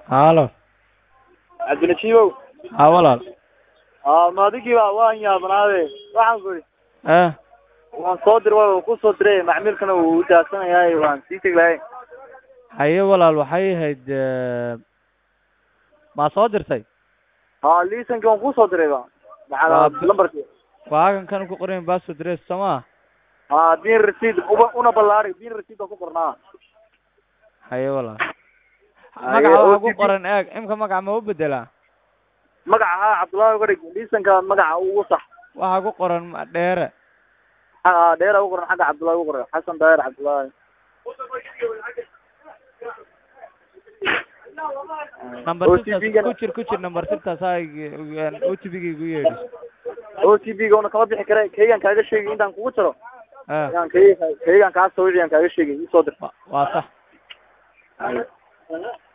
halo cabdinajiibow ha walaal aa ma adigiiba waan yaabanaade waxaan ku idhi eh waan soo dir waa ku soo diray macmiilkana wuu u daadsanayaa waan sii tegi lahay haye walaal waxay ahayd maa soo dirtay ha liisankii waan kusoo diray ba Waa maxaa bi- lambarkii waagan kan ku qoran password dress sooma ha bin receipt uba una ballaari bin receipt baan ku qornaa haye walaal Haye, magaca waxaa ku OTP qoran eeg imka magaca ma u bedelaa magaca ha cabdullaahi uga dhig liisanka magaca ugu sax waxaa ku qoran ma- dheere ha dheera ugu qoran xagga cabdullaahi ugu qoran xasan daahir cabdullaahi number OTP sirtaas -gana ku jir ku jir number sirtaas ha o t p ga igu yeedhi o t p ga una kama bixi kare kaygan kaaga sheegay intaan kugu jiro eh yaan kay kaygan kaa sawiriyaan kaaga sheegay isoo dir wa- waa sax Haye.